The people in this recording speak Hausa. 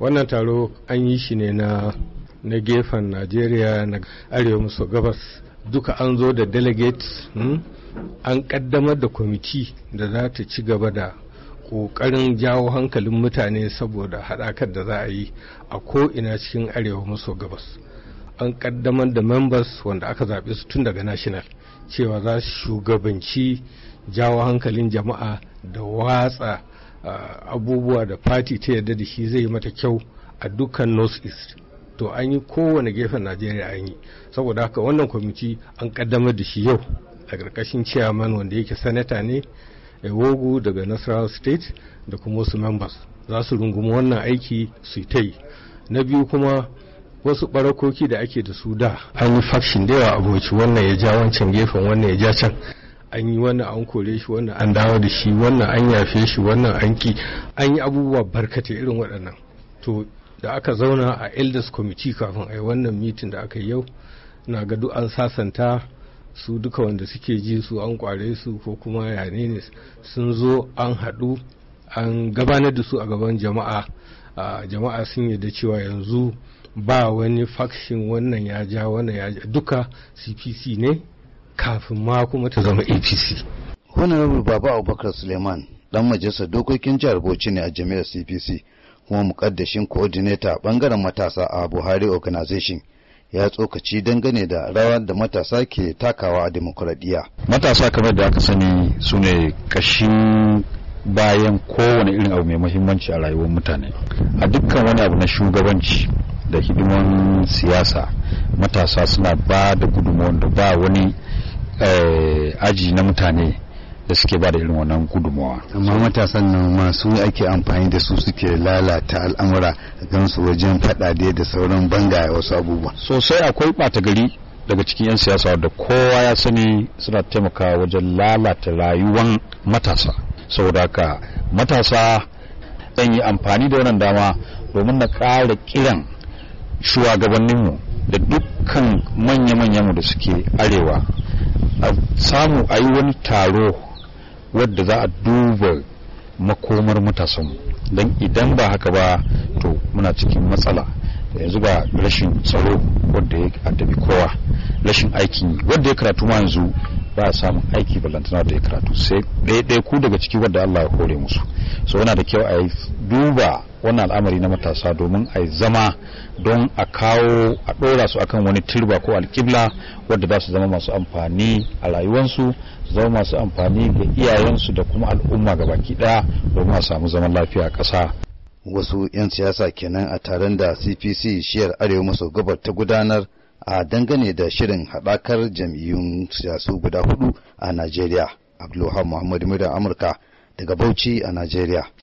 wannan taro an yi shi ne na na gefen najeriya na arewa maso gabas duka an zo da delegates hmm? an kaddamar da kwamiti da za ta ci gaba da ƙoƙarin jawo hankalin mutane saboda haɗakar da za a yi a ko'ina cikin arewa maso gabas an kaddamar da members wanda aka zaɓe su tun daga national cewa za su shugabanci jawo hankalin jama'a da watsa uh, abubuwa da fati ta yarda da shi zai mata kyau a dukkan north east to an yi kowane gefen najeriya an yi saboda haka wannan kwamiti an kaddamar da shi yau a ƙarƙashin chairman wanda yake sanata ne ewogu daga nasarawa state da kuma wasu members za su rungumi wannan aiki su ta yi na biyu kuma wasu barakoki da ake da su da an yi faction da yawa aboki wannan ya ja wancan gefen wannan ya ja can an yi wannan an kore shi wannan an dawo da shi wannan an yafe shi wannan an ki an yi abubuwa barkate irin waɗannan to da aka zauna a elders committee kafin a yi wannan mitin da aka yi yau na ga duk an sasanta su duka wanda suke ji su an kware su ko kuma yane ne sun zo an haɗu an gabanar da su a gaban jama'a jama'a sun yarda cewa yanzu ba wani faction wannan ya ja wannan ya ja duka cpc ne kafin ma kuma ta zama apc honorable baba abubakar suleiman dan majalisar dokokin jihar bauchi ne a jami'ar cpc kuma mukaddashin coordinator a bangaren matasa a buhari organization ya tsokaci dangane da rawar da matasa ke takawa a demokuraɗiyya. matasa kamar da aka sani su ne kashin bayan kowane irin abu mai muhimmanci a rayuwar mutane a dukkan wani abu na shugabanci da hidiman siyasa matasa suna ba da gudunmawar da ba wani aji na mutane da suke ba da irin wannan gudunmawa amma matasan nan masu ake amfani da su suke lalata al'amura gan su wajen faɗaɗe da sauran banga wasu abubuwa sosai akwai ɓata gari daga cikin 'yan siyasa da kowa ya sani suna taimakawa wajen lalata rayuwan matasa saboda haka matasa zan yi amfani da wannan dama domin na ƙara kiran shugabanninmu da dukkan manya-manyanmu da suke arewa a samu a yi wani taro wadda za a duba makomar matasanmu don idan ba haka ba to muna cikin matsala yanzu ba rashin tsaro wadda ya addabi kowa rashin aikin wadda ya karatu ma yanzu ba a samun aiki ballantana da ya karatu sai ɗaya ku daga ciki wadda Allah ya kore musu so yana da kyau a yi duba wannan al'amari na matasa domin a yi zama don a kawo a ɗora su akan wani turba ko alƙibla wadda za su zama masu amfani a rayuwarsu su zama masu amfani ga iyayensu da kuma al'umma ga baki ɗaya domin a samu zaman lafiya a ƙasa wasu 'yan siyasa kenan a taron da cpc shiyar arewa maso gabar ta gudanar a dangane da shirin haɗakar jam'iyyun siyasu guda hudu a najeriya abdulhamid muhammadu amurka daga bauchi a najeriya